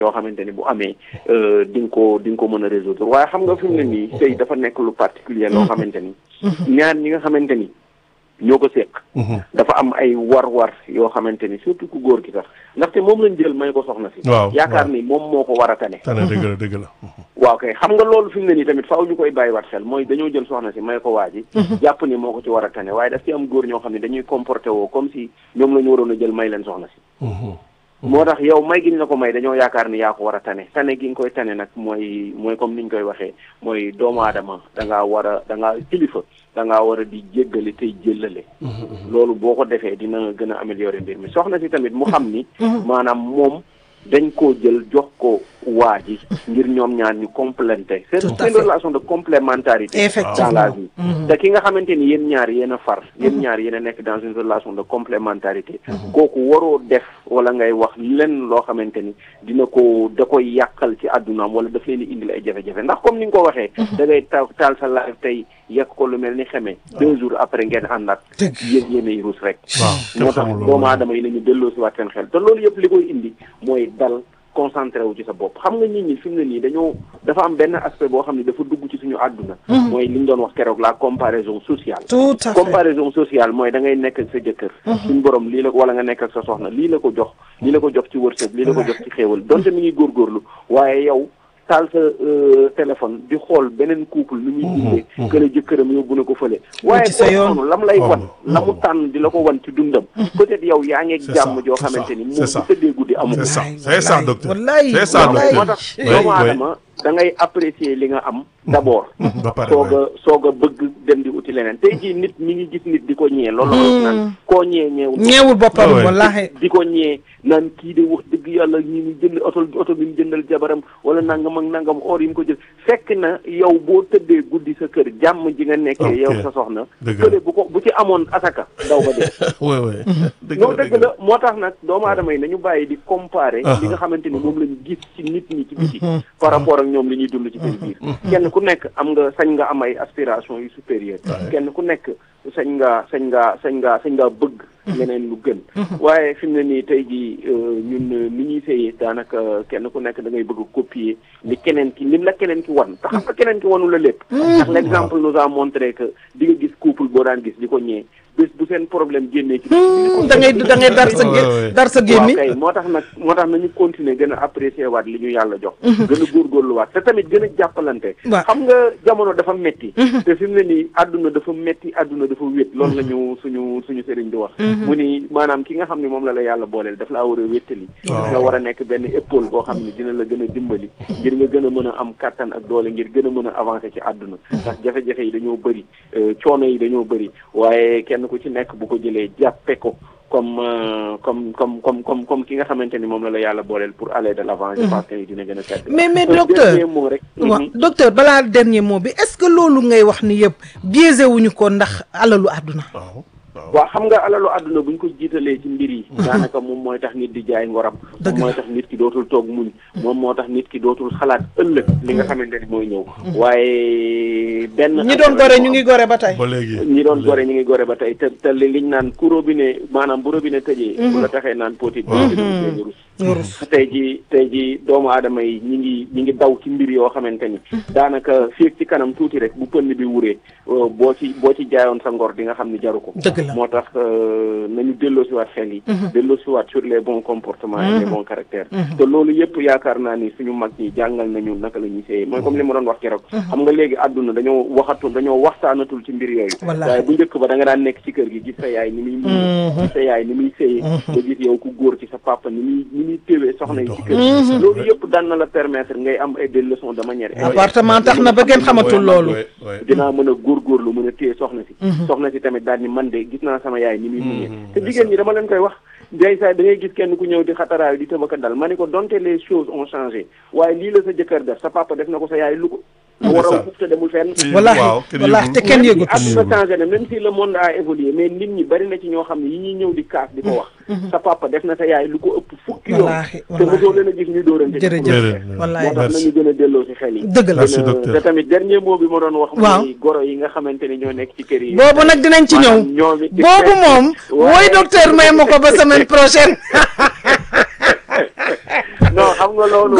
yoo xamante ni bu amee di nga ko di nga ko mën a résoudre waaye xam nga fi mu ne nii sëy dafa nekk lu particulier loo xamante ni ñaar ñi nga xamante ni ñoo ko séq dafa am ay war-war yoo xamante ni surtout ku góor gi sax ndaxte moom lañ jël may ko soxna si waaw yaakaar ni moom moo ko war a tane tane dëgg la dëgg la waaw kay xam nga loolu fi mu ne nii tamit faaw ñu koy bàyyiwaat xel mooy dañoo jël soxna si may ko waa ji jàpp ni moo ko ci war a tane waaye daf ci am góor ñoo xam ne dañuy comporté woo comme si ñoom la ñu waroon a jël may leen soxna si moo tax yow may gi ñu la ko may dañoo yaakaar ni yaa ko war a tane tane gi nga koy tane nag mooy mooy comme ni ñu koy waxee mooy doomu aadama da ngaa war a da ngaa kilifa da ngaa war a di jéggale tey jëllale loolu boo ko defee dina gën a améliorer mbir mi soxna si tamit mu xam ni maanaam moom dañ koo jël jox ko waa ji ngir ñoom ñaar ñu complété c'est Tout à une fait. relation de complémentarité dans Effectivement. la vie te ki nga xamante ni yéen ñaar yéen a far yéen ñaar yéen a nekk dans une relation de complémentarité kooku waroo def wala ngay wax lenn loo xamante ni dina ko da koy yàqal ci àddunaam wala daf leen di indil ay jafe-jafe ndax comme ni nga ko waxee da ngay taal taal sa live tey yekk ko lu mel ni xeme deux jours après ngeen àndaat Dëgg. yéen yéenay ruus rek waaw kenn moo tax xamul doomu loolu aadama yi nañu delloo si waat seen xel te loolu yëpp li koy indi mooy dal concentré wu ci sa bopp xam nga nit ñi fi mu ne nii dañoo dafa am benn aspect boo xam ne dafa dugg ci suñu àdduna mooy li ñu doon wax keroog la comparaison sociale tout à fait comparaison sociale mooy da ngay nekk ak sa jëkkër suñu borom lii la wala nga nekk ak sa soxna lii la ko jox lii la ko jox ci wërsëg lii la ko jox ci xéewal donte mi ngi góorgóorlu waaye yow taal sa euh, téléphone di xool beneen couple ni muy dundee que la jëkkëram yóbbu na ko fële waaye ci sa kooku yoon. noonu lam lay wan Oh. la mu tànn di la ko wan ci dundam peut-être yow yaa ngeeg C'est jàmm ça, joo c'est xamante ça, ni c'est moom ça. bu tëddee guddi amu c'est ko ça Wallaay, c'est ça wallaay, docteur wallaay, c'est ça wallaay. moo docteur tax Oui, doomu oui. aadama da ngay apprécier li nga am d'abord ba pare soog waay. a soog a bëgg dem di uti leneen tey jii nit mi ngi gis nit di ko ñee loolu la wax naan koo ñee ñeewul ñeewul boppam Ouais, ouais. wallaahi di ko ñee naan kii de wax dëgg yàlla ñi ngi jënd oto oto bi mu jëndal jabaram wala nangam ak nangam or yi mu ko jël fekk na yow boo tëddee guddi sa kër jàmm ji nga nekkee Ok. yow sa soxna Dëgg la. kële bu ko bu ci amoon asaka daw ba dee oui oui dëgg non la dëgg la moo tax nag doomu aadama yi nañu bàyyi di comparer Ah. li nga xamante ni moom lañu gis ci nit ñi ci biti par rapport ak ñoom li ñuy dund ci seen biir kenn ku nekk am nga sañ nga am ay aspiration yu supérieur kenn ku nekk sañ nga sañ nga sañ nga sañ nga bëgg leneen lu gën waaye fi mu ne nii tey jii euh, ñun euh, ni ñuy sëyee daanaka kenn ku nekk da ngay bëgg a copier li keneen ki lim la keneen ki wan te xam nga keneen ki wanu la lépp ndax l'exemple nous a montré que di nga gis couple boo daan gis di ko ñee bés bu seen problème génnee ci da ngay da ngay dar sa Ouais, ouais. gé dar sa waaw gémmi kay moo tax nag moo tax nañu continuer gën a apprécier waat li ñu yàlla jox gën a góorgóorluwaat te tamit gën a jàppalante Waaw. xam nga jamono dafa metti te fi mu ne nii àdduna dafa metti àdduna dafa wét loolu la ñu suñu suñu sëriñ di wax mu ni maanaam ki nga xam ne moom la la yàlla booleel daf laa war a wéttali daf la war a nekk benn épaule boo xam ne dina la gën a dimbali ngir nga gën a mën a am kattan ak doole ngir gën a mën a avancer ci àdduna ndax jafe-jafe yi dañoo bëri euh, coono yi dañoo bëri waaye kenn ku ci nekk bu ko jëlee jàppe ko comme euh, comme comme comme comme comme ki nga xamante ni moom la la yàlla booleel pour aller de l'avant je pense que ni dina gën a tedd mais mais Un docteur dernier mot rek waaw Mhm. docteur balaa dernier mot bi est-ce que loolu ngay wax ni yëpp biaisé wuñu ko ndax alalu àdduna waaw waaw waaw xam nga alalu àdduna bu ñu ko jiitalee ci mbir yi daanaka moom mooy tax nit di jaay ngoram Dëgg moom mooy la. tax nit ki dootul toog muñ moom moo tax nit ki dootul xalaat ëllëg li nga xamante ni mooy ñëw waaye benn ñi doon gore ñu ngi gore ba tey ba léegi ñi doon gore ñu ngi gore ba tey te te li liñ naan ku robinet maanaam bu robinet tëjee bu la taxee naan potit bi nga rus nga rus tey ji tey ji doomu aadama yi ñi ngi ñi ngi daw ci mbir yoo xamante ni daanaka fii ci kanam tuuti rek bu pënd bi wuree euh, boo ci boo ci jaayoon sa ngor di nga xam ni jaru ko dëgg la moo tax euh, nañu delloosiwaat xel yi delloosiwaat sur les bons comportements et les bons caractères te loolu yëpp yaakaar naa ni suñu mag ñi jàngal nañu naka la ñuy séyee mooy comme li ma doon wax keroog xam nga léegi àdduna dañoo waxatul dañoo waxtaanatul ci mbir yooyu Wallaahi. waaye bu njëkk ba da nga daan nekk ci kër gi gis sa yaay ni muy muñee gis sa yaay ni muy séyee nga gis yow ku góor ci sa papa ni muy ni muy téwee soxna yi ci kër gi loolu yëpp daan na la permettre ngay am ay des leçons de manière appartement tax na ba ngeen xamatul loolu Ouais, ouais. dinaa mën a góorgóorlu mën a téye soxna si soxna si tamit daal ni man de gis naa sama yaay ni muy muñee te jigéen ñi dama leen koy wax day saa da ngay gis kenn ku ñëw di xataraayu di tëbaka dal ma ne ko donte les choses ont changé waaye lii la sa jëkkër def sa papa def na ko sa yaay lu ko nga war a fuf te demul fenn wallaahi waaw kenn wallaahi yëgul. te kenn même si yëgut àdduna changé na même si le monde a évolué mais nit ñi bari na ci ñoo xam ne yi ñuy ñëw di kaas di ko wax sa papa def na sa yaay lu ko ëpp fukki yoon Wallaahi, te wallaahi. mosoo leen a gis ñu dóorante ci jërëjëf kuréel. Jërëjëf. wallaahi moo tax Merci. nañu gën a delloo si xel yi dëgg la Merci, gën a- docteur. te tamit dernier mot bi ma doon wax Waaw. mooy goro yi nga xamante ni ñoo nekk ci kër yi boobu nag dinañ ci ñëw maanaam ñoom it- boobu moom Waaye- wooy docteur may ma ko ba semaine prochaine non xam nga loolu